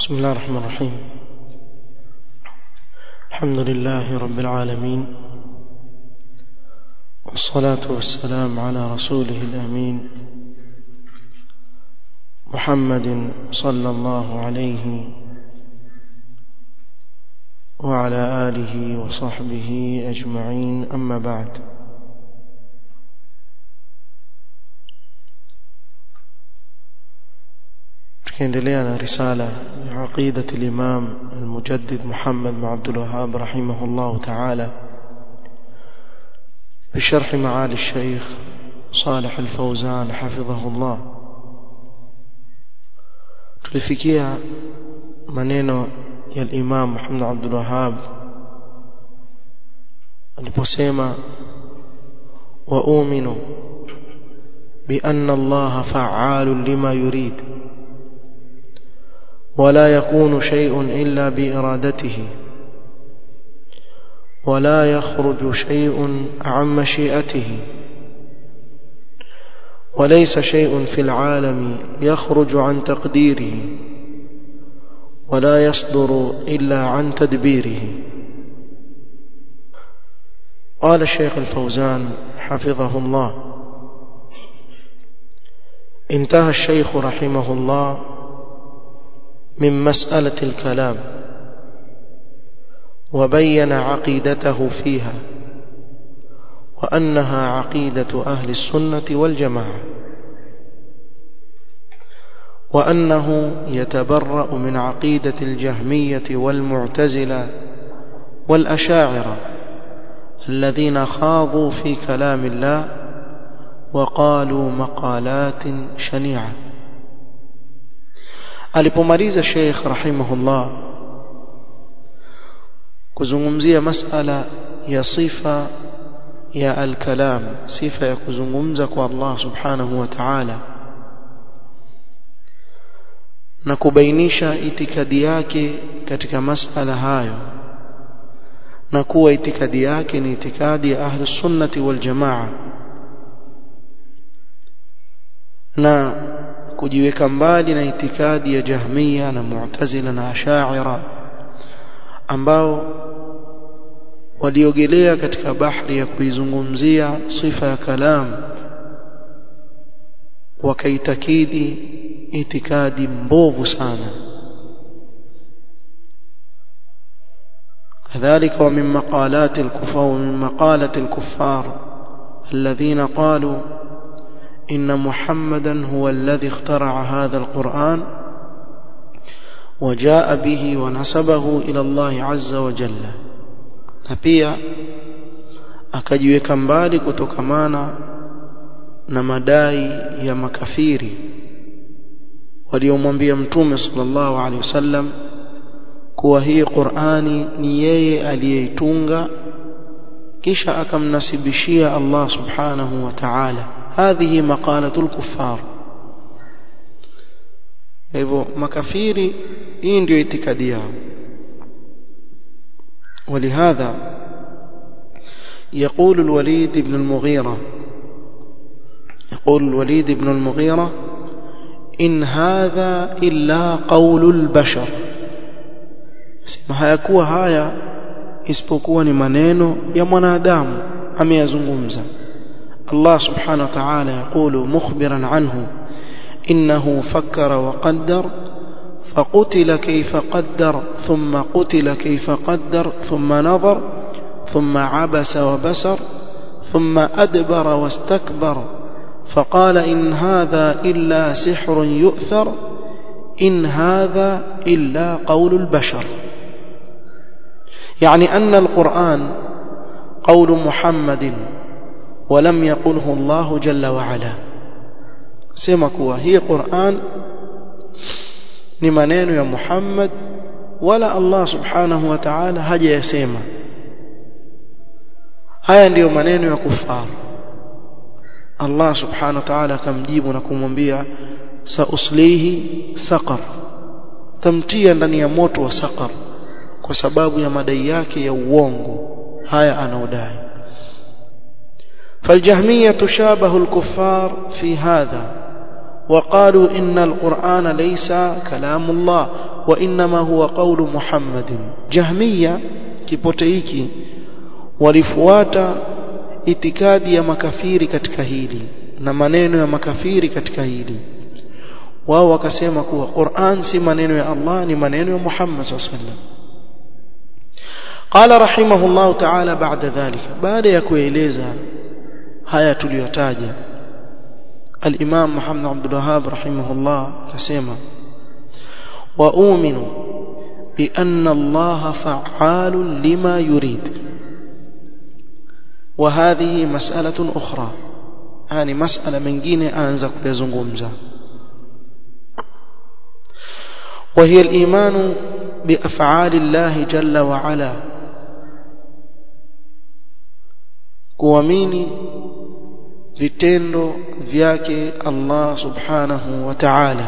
بسم الله الرحمن الرحيم الحمد لله رب العالمين والصلاة والسلام على رسوله الأمين محمد صلى الله عليه وعلى آله وصحبه أجمعين أما بعد tukiendelea na risala ya aqidati al-Imam al-Mujaddid Muhammad bin Abdul Wahhab rahimahullah ta'ala بشرح معالي الشيخ صالح الفوزان حفظه الله tulifikia maneno ya al-Imam Muhammad Abdul Wahhab aliposema wa u'minu bi anna Allah fa'alun lima yurid ولا يكون شيء إلا بإرادته ولا يخرج شيء عن مشيئته وليس شيء في العالم يخرج عن تقديره ولا يصدر إلا عن تدبيره قال الشيخ الفوزان حفظه الله انتهى الشيخ رحمه الله من مسألة الكلام وبين عقيدته فيها وأنها عقيدة أهل السنة والجماعة وأنه يتبرأ من عقيدة الجهمية والمعتزلة والأشاعرة الذين خاضوا في كلام الله وقالوا مقالات شنيعه alipomaliza Sheikh rahimahullah kuzungumzia masala ya sifa ya al-kalam sifa ya kuzungumza kwa Allah subhanahu wa ta'ala na kubainisha itikadi yake katika masala hayo na kuwa itikadi yake ni itikadi ya ahli sunnati wal jamaa na kujiweka mbali na itikadi ya Jahmiya na Mu'tazila na Ash'ari ambao waliogelea katika bahari ya kuizungumzia sifa ya kalam wakaitakidi itikadi mbovu sana كذلك ومن مقالات الكفار ومن مقالة الكفار الذين قالوا إن محمدا هو الذي اخترع هذا القرآن وجاء به ونسبه إلى الله عز وجل نبيا akajiweka mbali kutokamana na madai ya makafiri waliomwambia mtume sallallahu alaihi wasallam kuwa hii Qur'ani ni yeye aliyeitunga kisha akamnasibishia Allah subhanahu wa ta'ala هذه مقالة الكفار hivyo makafiri hii ndio itikadi yao ولهذا يقول الوليد بن المغيرة يقول الوليد بن المغيرة إن هذا إلا قول البشر sema hayakuwa haya isipokuwa ni maneno ya mwanadamu ameyazungumza الله سبحانه وتعالى يقول مخبرا عنه إنه فكر وقدر فقتل كيف قدر ثم قتل كيف قدر ثم نظر ثم عبس وبسر ثم أدبر واستكبر فقال إن هذا إلا سحر يؤثر إن هذا إلا قول البشر يعني أن القرآن قول محمد ولم يقله الله جل وعلا sema kuwa hii Qur'an ni maneno ya Muhammad wala Allah subhanahu wa ta'ala hajayasema haya ndiyo maneno ya kufar Allah subhanahu wa ta'ala akamjibu na kumwambia sauslihi saqar tamtia ndani ya moto wa saqar kwa sababu ya madai yake ya uongo haya anaodai فالجهمية شابه الكفار في هذا وقالوا إن القرآن ليس كلام الله وإنما هو قول محمد جهمية كيبوتيكي walifuata itikadi ya makafiri katika hili na maneno ya makafiri katika hili wao wakasema kuwa Qur'an si maneno ya Allah ni maneno ya Muhammad sallallahu alaihi wasallam قال رحمه الله تعالى بعد ذلك بعد ya kueleza haya tuliyotaja الإمام محمد عبد الوهاب رحمه الله كسيما وأؤمن بأن الله فعال لما يريد وهذه مسألة أخرى يعني مسألة من جينة أنزق يزنغمزة وهي الإيمان بأفعال الله جل وعلا kuamini vitendo vyake Allah subhanahu wa ta'ala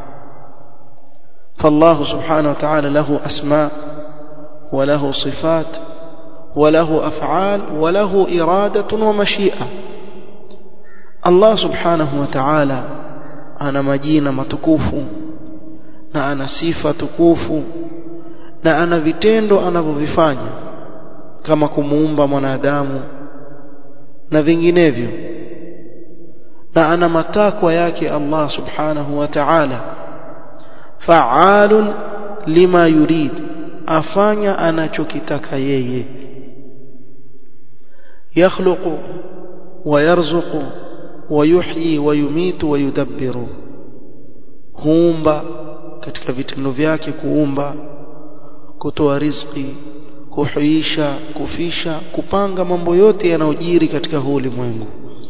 فالله سبحانه وتعالى له أسماء وله صفات وله أفعال وله إرادة ومشيئة الله سبحانه وتعالى أنا مجينا متكوف na ana sifa tukufu na ana vitendo anavyovifanya kama kumuumba mwanadamu na vinginevyo na ana matakwa yake Allah subhanahu wa ta'ala fa'alun lima yurid afanya anachokitaka yeye yakhluqu wa yarzuqu wa yuhyi wa yumitu wa yudabbiru huumba katika vitendo vyake kuumba kutoa riziki kuhuisha kufisha kupanga mambo yote yanayojiri katika huu ulimwengu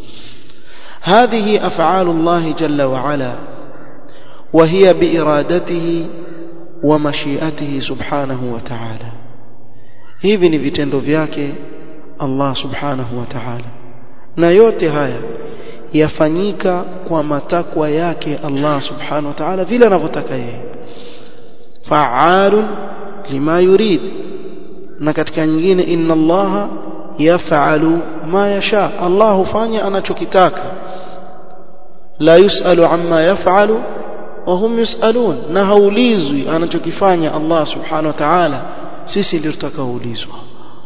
هذه أفعال الله جل وعلا وهي بإرادته ومشيئته سبحانه وتعالى hivi ni vitendo vyake Allah subhanahu wa ta'ala na yote haya yafanyika kwa matakwa yake Allah subhanahu wa ta'ala vile anavyotaka yeye fa'alun lima yurid na katika nyingine inna Allah yaf'alu ma yasha Allah hufanya anachokitaka la yusalu amma yaf'alu wa hum yusalun na haulizwi anachokifanya Allah subhanahu wa ta'ala sisi ndio tutakaoulizwa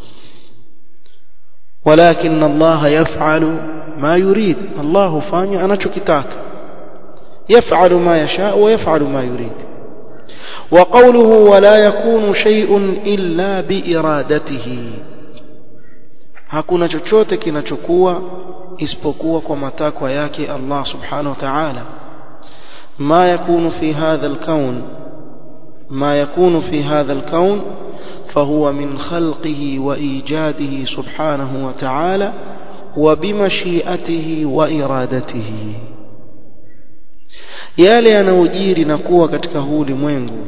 ولكن الله يفعل ما يريد الله فاني anachokitaka يفعل ما يشاء ويفعل ما يريد وقوله ولا يكون شيء إلا بإرادته hakuna chochote kinachokuwa isipokuwa kwa matakwa yake Allah subhanahu wa ta'ala ma yakunu fi hadha al-kawn ma yakunu fi hadha al-kawn فهو من خلقه وإيجاده سبحانه وتعالى وبمشيئته وإرادته yale yanayojiri na kuwa katika huu ulimwengu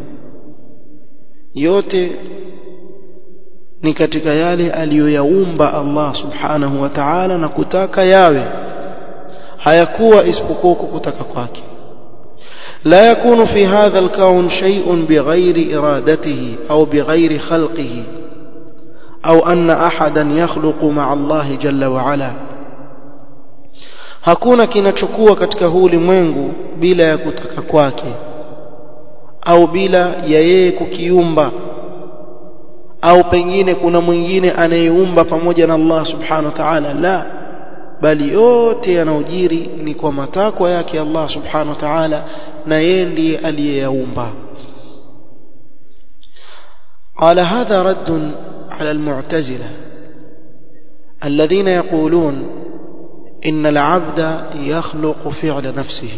yote ni katika yale aliyoyaumba Allah subhanahu wa ta'ala na kutaka yawe hayakuwa isipokuwa kutaka kwake لا يكون في هذا الكون شيء بغير إرادته أو بغير خلقه أو أن أحدا يخلق مع الله جل وعلا hakuna kinachokuwa katika huu ulimwengu bila ya kutaka kwake au bila ya yeye kukiumba au pengine kuna mwingine anayeumba pamoja na Allah subhanahu wa ta'ala la bali yote yanayojiri ni kwa matakwa yake Allah subhanahu wa ta'ala na yeye ndiye aliyeyaumba قال هذا رد على المعتزلة الذين يقولون إن العبد يخلق فعل نفسه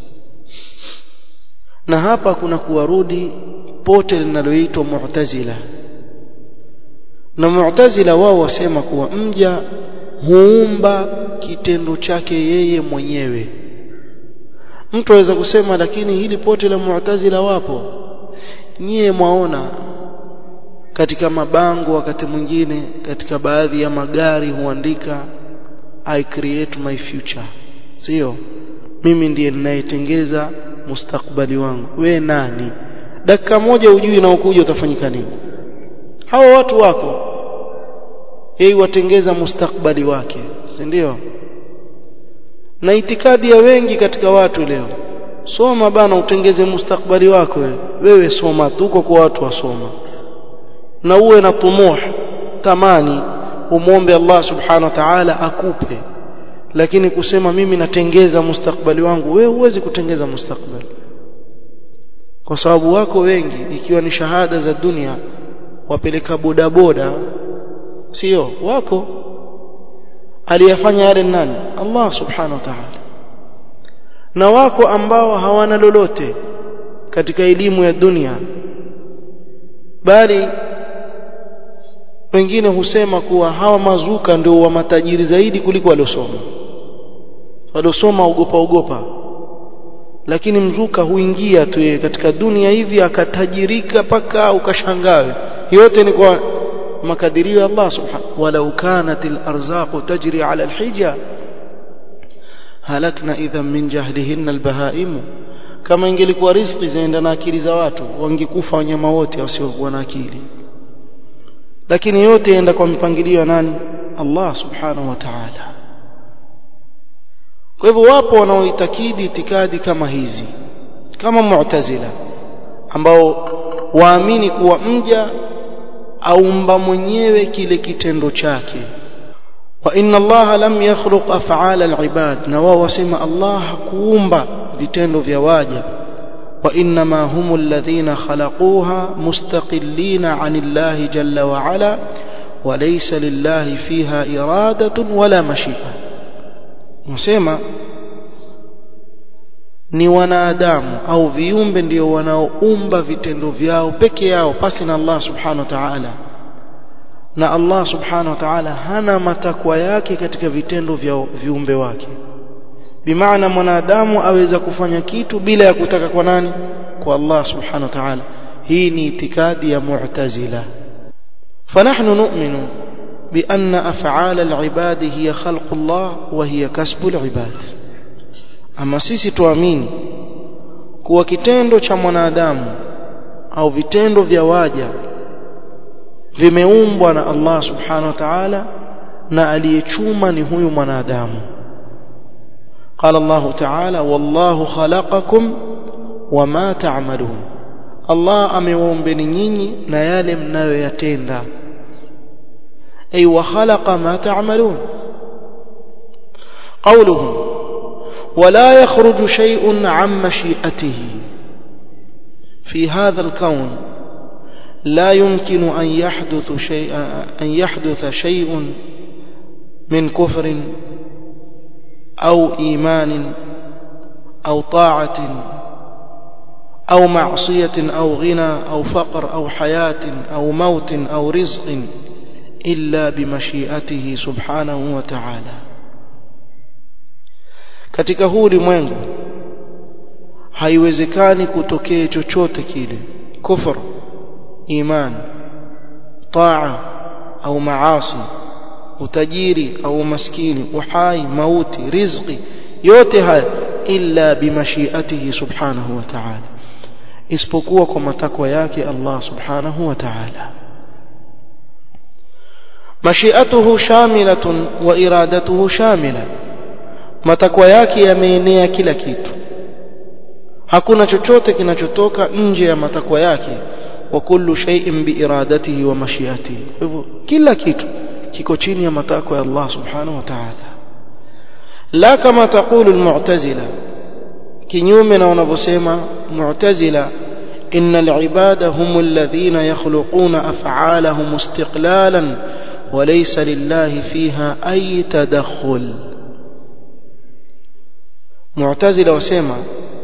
na hapa kuna kuwarudi pote linaloitwa mu'tazila na mu'tazila wao wasema kuwa mja huumba kitendo chake yeye mwenyewe mtu aweza kusema lakini hili pote la mu'tazila wapo nyie mwaona katika mabango wakati mwingine katika baadhi ya magari huandika I create my future sio mimi ndiye ninayetengeza mustakbali wangu we nani dakika moja ujui na ukuja utafanyika nini hao watu wako yeye watengeza mustakbali wake si ndio na itikadi ya wengi katika watu leo soma bana utengeze mustakbali wako wewe wewe soma tu kwa watu wasoma na uwe na tumuh tamani umwombe Allah subhanahu wa ta'ala akupe lakini kusema mimi natengeza mustakbali wangu wewe huwezi kutengeza mustakbali kwa sababu wako wengi ikiwa ni shahada za dunia wapeleka bodaboda sio wako aliyafanya yale nani Allah subhanahu wa ta'ala na wako ambao hawana lolote katika elimu ya dunia bali wengine husema kuwa hawa mazuka ndio wa matajiri zaidi kuliko waliosoma waliosoma ogopa ogopa lakini mzuka huingia tu yeye katika dunia hivi akatajirika paka ukashangawe yote ni kwa makadirio ya Allah subhanahu walau kanat al-arzaq tajri ala al-hija halakna idhan min jahlihinna al-bahaim kama ingelikuwa riziki zaenda na akili za watu wangekufa wanyama wote wasiokuwa na akili lakini yote yaenda kwa mpangilio wa nani Allah subhanahu wa ta'ala kwa hivyo wapo wanaoitakidi itikadi kama hizi kama mu'tazila ambao waamini kuwa mja aumba mwenyewe kile kitendo chake wa inna Allah lam yakhluq af'al al-ibad na wao wasema Allah hakuumba vitendo vya waja wa inma hum alladhina khalaquha mustaqillina 'an Allah jalla wa 'ala wa laysa lillahi fiha iradatun wala mashi'a Msema ni wanadamu au viumbe ndio wanaoumba vitendo vyao peke yao pasi na Allah subhanahu wa ta'ala na Allah subhanahu wa ta'ala hana matakwa yake katika vitendo vya viumbe wake bimaana mwanadamu aweza kufanya kitu bila ya kutaka kwa nani kwa Allah subhanahu wa ta'ala hii ni itikadi ya mu'tazila فنحن نؤمن بأن أفعال العباد هي خلق الله وهي كسب العباد أما sisi tuamini kuwa kitendo cha mwanadamu au vitendo vya waja vimeumbwa na Allah subhanahu wa ta'ala na aliyechuma ni huyu mwanadamu قال الله تعالى والله خلقكم وما تعملون Allah amewaumbeni nyinyi na yale mnayoyatenda أي وخلق ما تعملون قوله ولا يخرج شيء عن مشيئته في هذا الكون لا يمكن أن يحدث شيء أن يحدث شيء من كفر أو إيمان أو طاعة أو معصية أو غنى أو فقر أو حياة أو موت أو رزق إلا بمشيئته سبحانه وتعالى katika huu ulimwengu haiwezekani kutokee chochote kile kufur iman taa au maasi utajiri au maskini uhai mauti riziki yote haya illa bimashiatihi subhanahu wa ta'ala isipokuwa kwa matakwa yake Allah subhanahu wa ta'ala mashiatuhu shamilatun wa iradatuhu shamila matakwa yake yameenea kila kitu hakuna chochote kinachotoka nje ya matakwa yake wa kullu shay'in biiradatihi wa mashiatihi kwa hivyo kila kitu kiko chini ya matakwa ya Allah subhanahu wa ta'ala la kama taqulu almu'tazila kinyume na wanavyosema mu'tazila إن العباد هم الذين يخلقون أفعالهم استقلالا وليس لله فيها أي تدخل معتزلة وسيما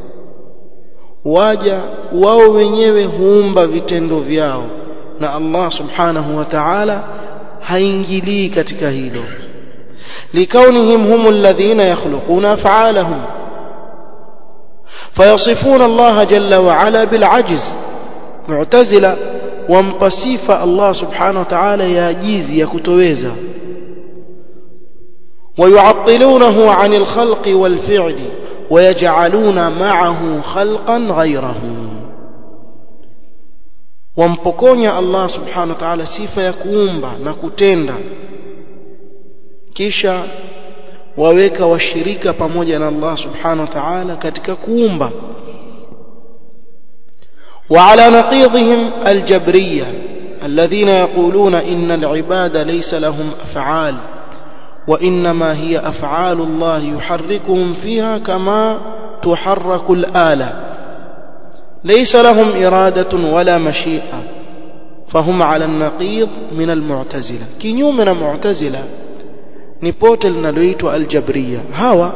waja wao wenyewe huumba vitendo vyao na Allah subhanahu wa ta'ala haingilii katika hilo likaunihim hum alladhina yakhluquna af'alahum فيصفون الله جل وعلا بالعجز معتزلة ومقصف الله سبحانه وتعالى ياجيز يكتويزا ويعطلونه عن الخلق والفعل ويجعلون معه خلقا غيره wampokonya Allah subhanahu wa ta'ala sifa ya kuumba na kutenda kisha waweka washirika pamoja na Allah subhanahu wa ta'ala katika kuumba وعلى نقيضهم الجبرية الذين يقولون إن العباد ليس لهم أفعال وإنما هي أفعال الله يحركهم فيها كما تحرك الآلة ليس لهم إرادة ولا مشيئة فهم على النقيض من المعتزلة كنيوم من المعتزلة نبوت لنلويت الجبرية هوا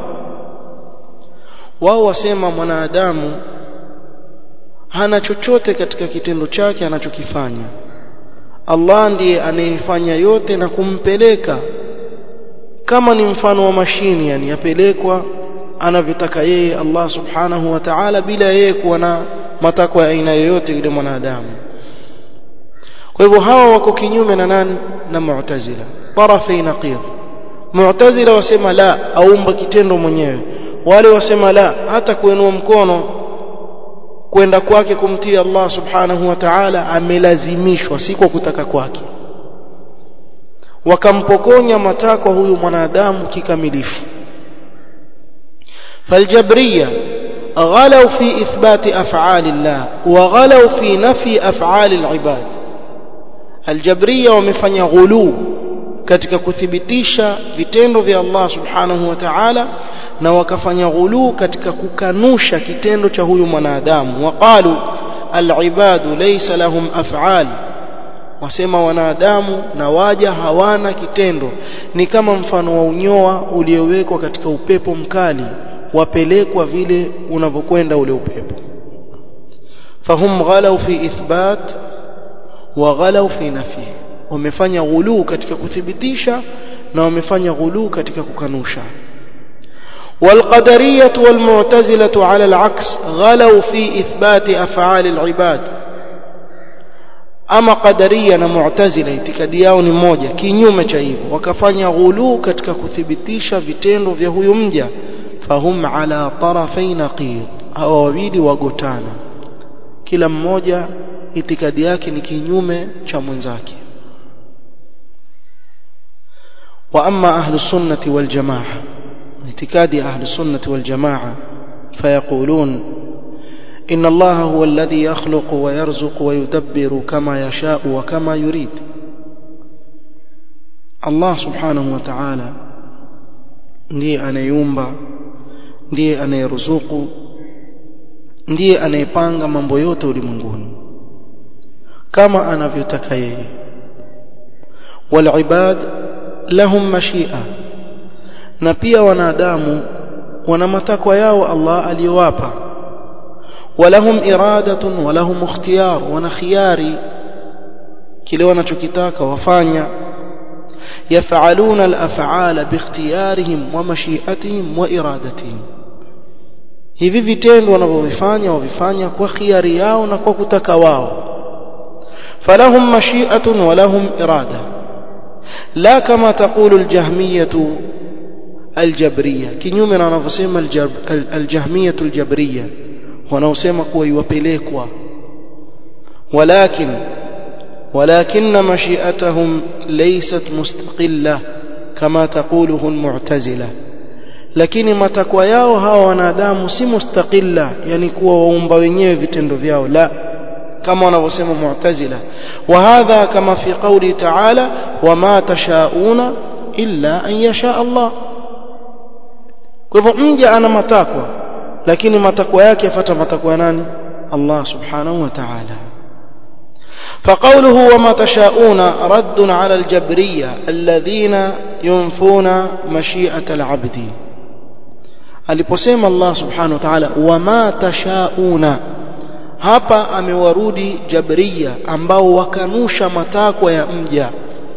wao wasema mwanadamu hana chochote katika kitendo chake anachokifanya Allah ndiye anayefanya yote na kumpeleka kama ni mfano wa mashini yani yapelekwa anavyotaka yeye Allah subhanahu wa ta'ala bila yeye kuwa na matakwa ya aina yoyote yule mwanadamu kwa hivyo hawa wako kinyume na nani na mu'tazila tarafai naqid mu'tazila wasema la aumba kitendo mwenyewe wale wasema la hata kuinua mkono kwenda kwake kumtii Allah subhanahu wa ta'ala amelazimishwa si kwa kutaka kwake wakampokonya matakwa huyu mwanadamu kikamilifu فالجبرية غلوا في إثبات أفعال الله وغلوا في نفي أفعال العباد الجبرية ومفني غلو katika kuthibitisha vitendo vya Allah subhanahu wa ta'ala na wakafanya ghulu katika kukanusha kitendo cha huyu mwanadamu waqalu alibadu laysa lahum af'al wasema wanadamu na waja hawana kitendo ni kama mfano wa unyoa uliowekwa katika upepo mkali wapelekwa vile unavyokwenda ule upepo fahum ghalau fi ithbat wa ghalau fi nafi wamefanya ghulu katika kuthibitisha na wamefanya ghulu katika kukanusha والقدرية والمعتزلة على العكس غلوا في إثبات أفعال العباد ama qadaria na mu'tazila itikadi yao ni moja kinyume cha hivyo wakafanya ghulu katika kuthibitisha vitendo vya huyu mja fahum ala tarafai naqid hawa wawili wagotana kila mmoja itikadi yake ni kinyume cha mwenzake wa amma ahlu sunnati wal jamaa itikadi ahlu sunnati wal jamaa fayaqulun إن الله هو الذي يخلق ويرزق ويدبر كما يشاء وكما يريد الله سبحانه وتعالى ndiye anayeumba ndiye anayeruzuku ndiye anayepanga mambo yote ulimwenguni kama anavyotaka yeye walibad lahum mashia na pia wanadamu wana matakwa yao Allah aliyowapa ولهم إرادة ولهم اختيار ونخياري kile wanachokitaka wafanya yafaluna al-af'ala biikhtiyarihim wa mashi'atihim wa iradatihim hivi vitendo wanavyovifanya wavifanya kwa khiari yao na kwa kutaka wao falahum mashi'atun wa lahum irada la kama taqulu al-jahmiyah al-jabriyah kinyume na wanavyosema al-jahmiyah al-jabriyah wanaosema kuwa iwapelekwa walakin ولكن مشيئتهم ليست مستقلة كما تقوله المعتزلة lakini matakwa yao hawa wanadamu si mustaqilla yani kuwa waumba wenyewe vitendo vyao la kama wanavyosema mu'tazila wa hadha kama fi qawli ta'ala wama tashauna illa an yasha Allah kwa hivyo mja ana matakwa lakini matakwa yake yafuata matakwa ya nani Allah subhanahu wa ta'ala فقوله وما تشاءون رد على الجبرية الذين ينفون مشيئة العبد aliposema Allah subhanahu wa ta'ala wama tashauna hapa amewarudi jabria ambao wakanusha matakwa ya mja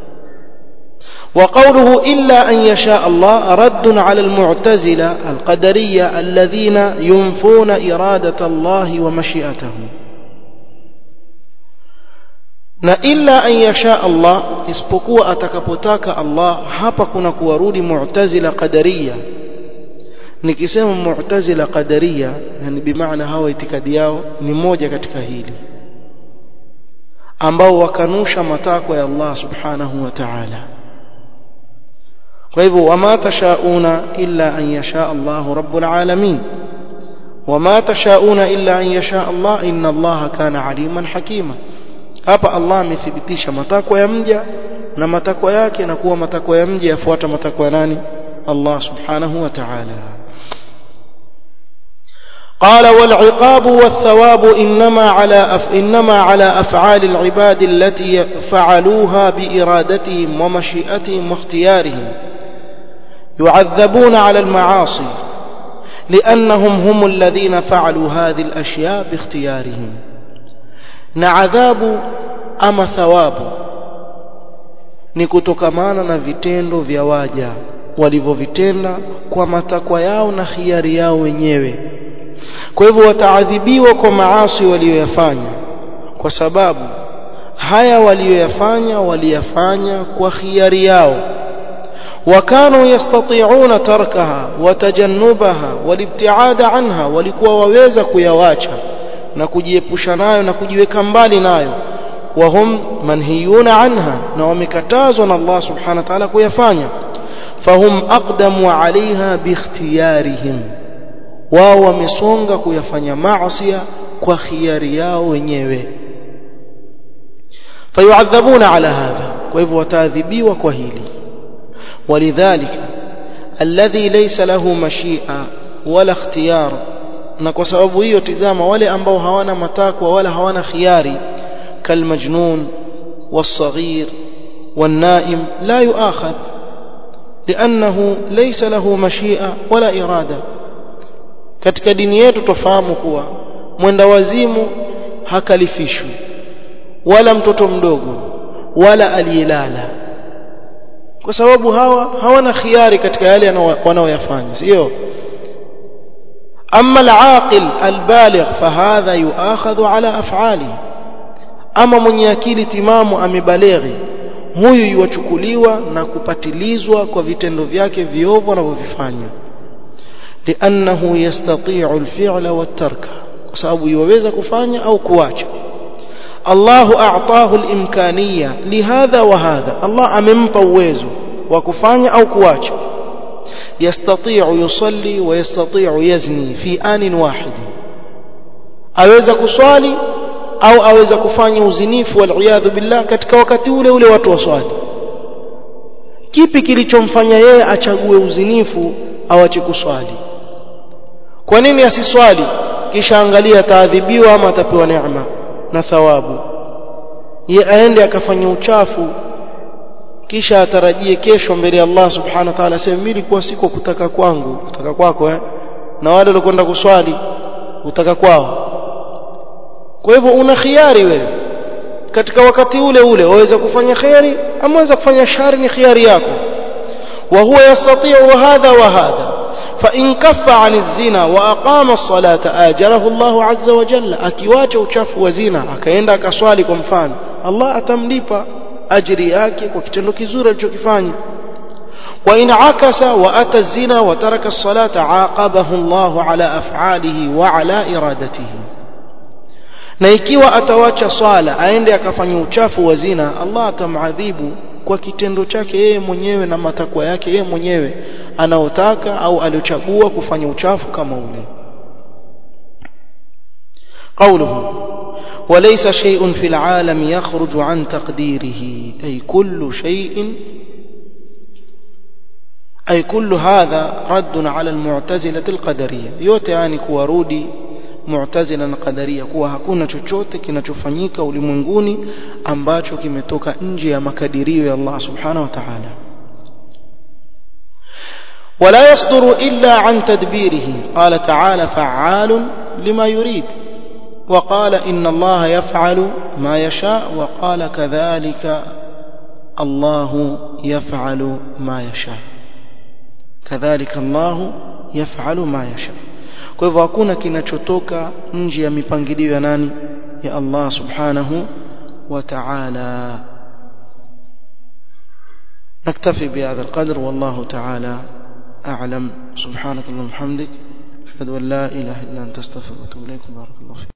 وقوله إلا أن يشاء الله رد على المعتزلة القدرية الذين ينفون إرادة الله ومشيئته na illa an yasha Allah isipokuwa atakapotaka Allah hapa kuna kuwarudi mu'tazila qadariya nikisema mu'tazila qadariya yani bimaana hawa itikadi yao ni moja katika hili ambao wakanusha matakwa ya Allah subhanahu wa ta'ala kwa hivyo wama tashauna illa an yasha Allah rabbul alamin wama tashauna illa an yasha Allah inna Allah kana aliman hakima hapa Allah amethibitisha matakwa ya mja na matakwa yake na kuwa matakwa ya mja yafuata matakwa ya nani Allah subhanahu wa ta'ala قال والعقاب والثواب إنما على أف إنما على أفعال العباد التي فعلوها بإرادتهم ومشيئتهم واختيارهم يعذبون على المعاصي لأنهم هم الذين فعلوا هذه الأشياء باختيارهم نعذاب أما ثواب نكتكمانا na vitendo vya waja walivyovitenda kwa matakwa yao na khiari yao wenyewe kwa hivyo wataadhibiwa kwa maasi waliyoyafanya kwa sababu haya waliyoyafanya waliyafanya kwa khiari yao وكانوا يستطيعون تركها وتجنبها والابتعاد عنها walikuwa waweza kuyawacha na kujiepusha nayo na kujiweka mbali nayo wahum manhiyuna anha na wamekatazwa na Allah subhanahu wa ta'ala kuyafanya fahum aqdamu alaiha biikhtiyarihim wao wamesonga kuyafanya maasi kwa khiari yao wenyewe fayuadhabuna ala hadha kwa hivyo wataadhibiwa kwa hili ولذلك الذي ليس له مشيئة ولا اختيار na kwa sababu hiyo tizama wale ambao hawana matakwa wala hawana khiari kalmajnun والصغير والنائم لا يؤاخذ لأنه ليس له مشيئة ولا إرادة katika dini yetu tofahamu kuwa mwenda wazimu hakalifishwi wala mtoto mdogo wala aliyelala kwa sababu hawa hawana khiari katika yale wanaoyafanya sio أما العاقل البالغ فهذا يؤاخذ على أفعاله أما من يكيل تمام أمبالغي huyu yuwachukuliwa na kupatilizwa kwa vitendo vyake viovu anavyovifanya liannahu yastati'u alfi'la wattarka kwa sababu yuweza kufanya au kuacha Allahu a'tahu al-imkaniyya lihadha wa hadha Allah amempa uwezo wa kufanya au kuacha yastati'u yusalli wa yastati'u yazni fi anin wahid aweza kuswali au aweza kufanya uzinifu wal billah katika wakati ule ule watu waswali kipi kilichomfanya yeye achague uzinifu au ache kuswali kwa nini asiswali kisha angalia ataadhibiwa ama atapewa neema na thawabu ye aende akafanya uchafu kisha atarajie kesho mbele ya Allah subhanahu wa ta'ala aseme mimi nilikuwa siko kutaka kwangu kutaka kwako eh na wale waliokwenda kuswali kutaka kwao kwa hivyo una khiari wewe katika wakati ule ule waweza kufanya khairi ama waweza kufanya shari ni khiari yako wa huwa yastati'u hadha wa hadha فإن كف عن الزنا وأقام الصلاة آجره الله عز وجل akiwacha uchafu wa zina akaenda akaswali kwa mfano Allah atamlipa ajiri yake kwa kitendo kizuri alichokifanya وإن عكس وأتى الزنا وترك الصلاة عاقبه الله على أفعاله وعلى إرادته na ikiwa atawacha swala aende akafanya uchafu wa zina Allah atamadhibu kwa kitendo chake yeye mwenyewe na matakwa yake yeye mwenyewe anaotaka au aliochagua kufanya uchafu kama ule قوله وليس شيء في العالم يخرج عن تقديره أي كل شيء أي كل هذا رد على المعتزلة القدرية yote yani kuwarudi mu'tazila na qadaria kuwa hakuna chochote kinachofanyika ulimwenguni ambacho kimetoka nje ya makadirio ya Allah subhanahu wa ta'ala ولا يصدر إلا عن تدبيره قال تعالى فعال لما يريد وقال إن الله يفعل ما يشاء وقال كذلك الله يفعل ما يشاء كذلك الله يفعل ما يشاء kwa hivyo hakuna kinachotoka nje ya mipangilio ya nani ya Allah subhanahu wa ta'ala نكتفي بهذا القدر والله تعالى أعلم سبحانك اللهم وبحمدك أشهد أن لا إله إلا أنت استغفرك وأتوب إليك بارك الله فيك